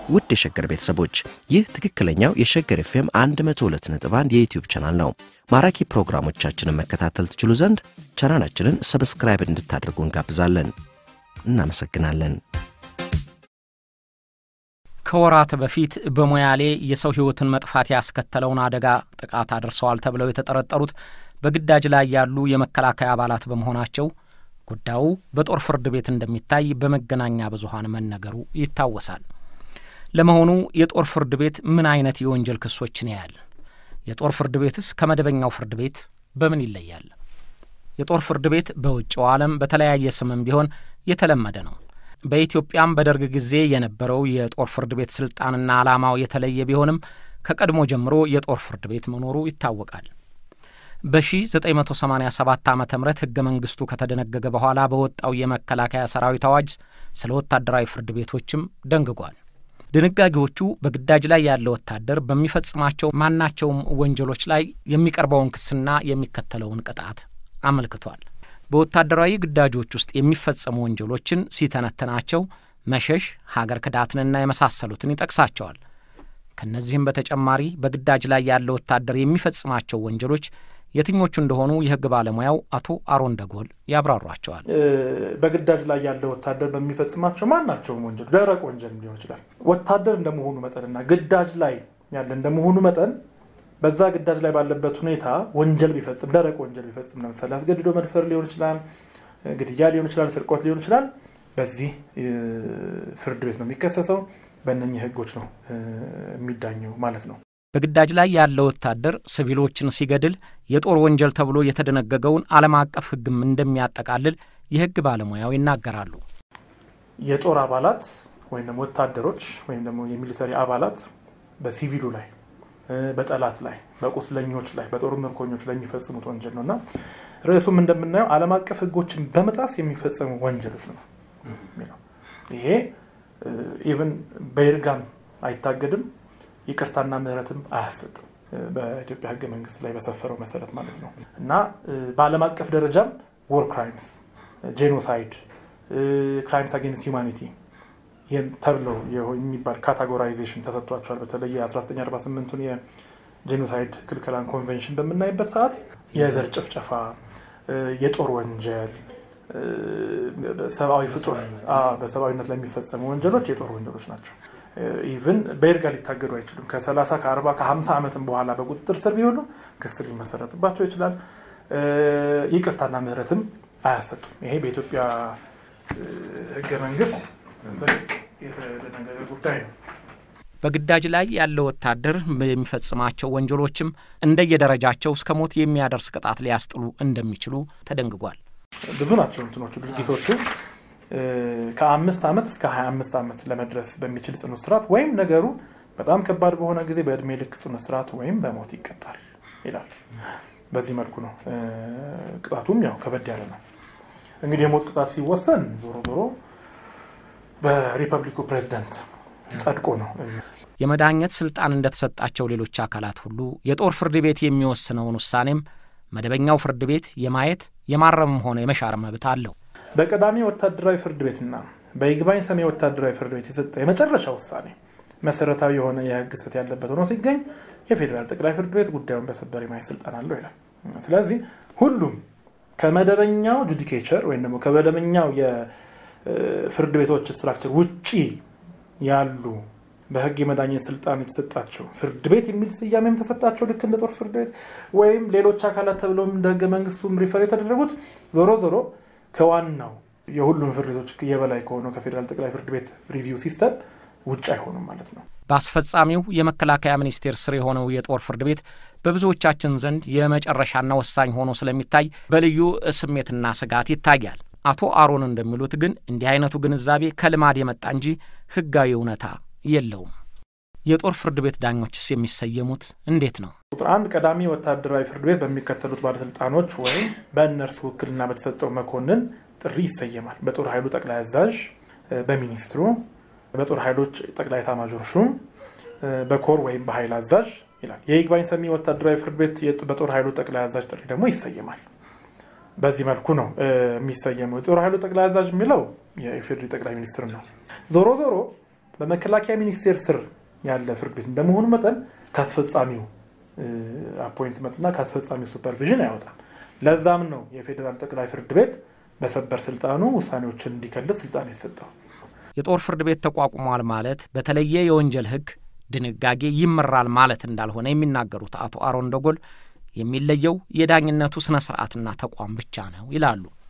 ውድ የሸገር ቤተሰቦች ይህ ትክክለኛው የሸገር ኤፍኤም 102.1 የዩትዩብ ቻናል ነው። ማራኪ ፕሮግራሞቻችንን መከታተል ትችሉ ዘንድ ቻናላችንን ሰብስክራይብ እንድታደርጉ እንጋብዛለን። እናመሰግናለን። ከወራት በፊት በሞያሌ የሰው ሕይወትን መጥፋት ያስከተለውን አደጋ ጥቃት አድርሰዋል ተብለው የተጠረጠሩት በግዳጅ ላይ ያሉ የመከላከያ አባላት በመሆናቸው ጉዳዩ በጦር ፍርድ ቤት እንደሚታይ በመገናኛ ብዙኃን መነገሩ ይታወሳል። ለመሆኑ የጦር ፍርድ ቤት ምን አይነት የወንጀል ክሶችን ያያል? የጦር ፍርድ ቤትስ ከመደበኛው ፍርድ ቤት በምን ይለያል? የጦር ፍርድ ቤት በውጭው ዓለም በተለያየ ስምም ቢሆን የተለመደ ነው። በኢትዮጵያም በደርግ ጊዜ የነበረው የጦር ፍርድ ቤት ስልጣንና ዓላማው የተለየ ቢሆንም ከቀድሞ ጀምሮ የጦር ፍርድ ቤት መኖሩ ይታወቃል። በ1987 ዓ ም ሕገ መንግሥቱ ከተደነገገ በኋላ በወጣው የመከላከያ ሰራዊት አዋጅ ስለ ወታደራዊ ፍርድ ቤቶችም ደንግጓል። ድንጋጌዎቹ በግዳጅ ላይ ያለ ወታደር በሚፈጽማቸው ማናቸውም ወንጀሎች ላይ የሚቀርበውን ክስና የሚከተለውን ቅጣት አመልክቷል። በወታደራዊ ግዳጆች ውስጥ የሚፈጸሙ ወንጀሎችን ሲተነትናቸው መሸሽ፣ ሀገር ክዳትንና የመሳሰሉትን ይጠቅሳቸዋል። ከእነዚህም በተጨማሪ በግዳጅ ላይ ያለ ወታደር የሚፈጽማቸው ወንጀሎች የትኞቹ እንደሆኑ የሕግ ባለሙያው አቶ አሮን ደጎል ያብራሯቸዋል። በግዳጅ ላይ ያለ ወታደር በሚፈጽማቸው ማናቸውም ወንጀል ደረቅ ወንጀል ሊሆን ይችላል። ወታደር እንደመሆኑ መጠንና ግዳጅ ላይ ያለ እንደመሆኑ መጠን በዛ ግዳጅ ላይ ባለበት ሁኔታ ወንጀል ቢፈጽም ደረቅ ወንጀል ቢፈጽም ለምሳሌ አስገድዶ መድፈር ሊሆን ይችላል፣ ግድያ ሊሆን ይችላል፣ ስርቆት ሊሆን ይችላል። በዚህ ፍርድ ቤት ነው የሚከሰሰው። በእነኚህ ህጎች ነው የሚዳኘው ማለት ነው። በግዳጅ ላይ ያለ ወታደር ሲቪሎችን ሲገድል የጦር ወንጀል ተብሎ የተደነገገውን ዓለም አቀፍ ህግም እንደሚያጠቃልል የህግ ባለሙያው ይናገራሉ። የጦር አባላት ወይም ደግሞ ወታደሮች ወይም ደግሞ የሚሊተሪ አባላት በሲቪሉ ላይ በጠላት ላይ በቁስለኞች ላይ በጦር ምርኮኞች ላይ የሚፈጽሙት ወንጀል ነው እና ርዕሱም እንደምናየው ዓለም አቀፍ ህጎችን በመጣስ የሚፈጸሙ ወንጀሎች ነው የሚለው። ይሄ ኢቨን በይርጋም አይታገድም፣ ይቅርታና ምህረትም አያሰጥም በኢትዮጵያ ህገ መንግስት ላይ በሰፈረው መሰረት ማለት ነው እና በዓለም አቀፍ ደረጃም ወር ክራይምስ፣ ጄኖሳይድ፣ ክራይምስ አጌንስት ሂውማኒቲ ተብለው የሚባል ካታጎራይዜሽን ተሰጥቷቸዋል። በተለይ የ1948ቱን የጄኖሳይድ ክልከላን ኮንቬንሽን በምናይበት ሰዓት የዘር ጭፍጨፋ፣ የጦር ወንጀል፣ ሰብአዊ ፍጡር በሰብአዊነት ላይ የሚፈጸሙ ወንጀሎች የጦር ወንጀሎች ናቸው። ኢቭን በይርጋ ሊታገዱ አይችሉም። ከ30 ከ40 ከ50 ዓመትም በኋላ በቁጥጥር ስር ቢሆኑ ክስ ሊመሰረትባቸው ይችላል። ይቅርታና ምህረትም አያሰጡም። ይሄ በኢትዮጵያ ህገ መንግስት የተደነገገ ጉዳይ ነው። በግዳጅ ላይ ያለ ወታደር የሚፈጽማቸው ወንጀሎችም እንደየደረጃቸው እስከ ሞት የሚያደርስ ቅጣት ሊያስጥሉ እንደሚችሉ ተደንግጓል። ብዙ ናቸው እንትኖቹ ድርጊቶቹ ከአምስት ዓመት እስከ 25 ዓመት ለመድረስ በሚችል ጽኑ እስራት ወይም ነገሩ በጣም ከባድ በሆነ ጊዜ በእድሜ ልክ ጽኑ እስራት ወይም በሞት ይቀጣል ይላል። በዚህ መልኩ ነው ቅጣቱም ያው ከበድ ያለ ነው። እንግዲህ የሞት ቅጣት ሲወሰን ዞሮ ዞሮ በሪፐብሊኩ ፕሬዚደንት ጸድቆ ነው። የመዳኘት ስልጣን እንደተሰጣቸው ሌሎች አካላት ሁሉ የጦር ፍርድ ቤት የሚወስነውን ውሳኔም መደበኛው ፍርድ ቤት የማየት የማረምም ሆነ የመሻር መብት አለው። በቀዳሚ ወታደራዊ ፍርድ ቤትና በይግባኝ ሰሚ ወታደራዊ ፍርድ ቤት የሰጠ የመጨረሻ ውሳኔ መሰረታዊ የሆነ የሕግ ስህተት ያለበት ሆኖ ሲገኝ የፌዴራል ጠቅላይ ፍርድ ቤት ጉዳዩን በሰበር የማየት ስልጣን አለው ይላል። ስለዚህ ሁሉም ከመደበኛው ጁዲኬቸር ወይም ደግሞ ከመደበኛው የፍርድ ቤቶች ስትራክቸር ውጪ ያሉ በህግ የመዳኘት ስልጣን የተሰጣቸው ፍርድ ቤት የሚል ስያሜም ተሰጣቸው ልክ እንደ ጦር ፍርድ ቤት ወይም ሌሎች አካላት ተብለውም እንደ ህገ መንግስቱም ሪፈር የተደረጉት ዞሮ ዞሮ ከዋናው የሁሉም ፍርድ ቤቶች የበላይ ከሆነው ከፌዴራል ጠቅላይ ፍርድ ቤት ሪቪው ሲስተም ውጭ አይሆኑም ማለት ነው። በአስፈጻሚው የመከላከያ ሚኒስቴር ስር የሆነው የጦር ፍርድ ቤት በብዙዎቻችን ዘንድ የመጨረሻና ወሳኝ ሆኖ ስለሚታይ በልዩ ስሜትና ስጋት ይታያል። አቶ አሮን እንደሚሉት ግን እንዲህ አይነቱ ግንዛቤ ከልማድ የመጣ እንጂ ህጋዊ እውነታ የለውም። የጦር ፍርድ ቤት ዳኞችስ የሚሰየሙት እንዴት ነው? ቁጥር አንድ ቀዳሚ ወታደራዊ ፍርድ ቤት በሚከተሉት ባለስልጣኖች ወይም በእነርሱ ውክልና በተሰጠው መኮንን ጥሪ ይሰየማል። በጦር ኃይሉ ጠቅላይ አዛዥ፣ በሚኒስትሩ፣ በጦር ኃይሎች ጠቅላይ ኤታማዦር ሹም፣ በኮር ወይም በኃይል አዛዥ ይላል። የይግባኝ ሰሚ ወታደራዊ ፍርድ ቤት በጦር ኃይሉ ጠቅላይ አዛዥ ጥሪ ደግሞ ይሰየማል። በዚህ መልኩ ነው የሚሰየመው። የጦር ኃይሉ ጠቅላይ አዛዥ የሚለው የኢፌዴሪ ጠቅላይ ሚኒስትር ነው። ዞሮ ዞሮ በመከላከያ ሚኒስቴር ስር ያለ ፍርድ ቤት እንደመሆኑ መጠን ከአስፈጻሚው አፖይንትመንትና ከአስፈጻሚው ሱፐርቪዥን አይወጣም። ለዛም ነው የፌዴራል ጠቅላይ ፍርድ ቤት በሰበር ስልጣኑ ውሳኔዎችን እንዲከልስ ስልጣን የተሰጠው። የጦር ፍርድ ቤት ተቋቁሟል ማለት በተለየ የወንጀል ሕግ ድንጋጌ ይመራል ማለት እንዳልሆነ የሚናገሩት አቶ አሮን ደጎል የሚለየው የዳኝነቱ ስነ ስርዓትና ተቋም ብቻ ነው ይላሉ።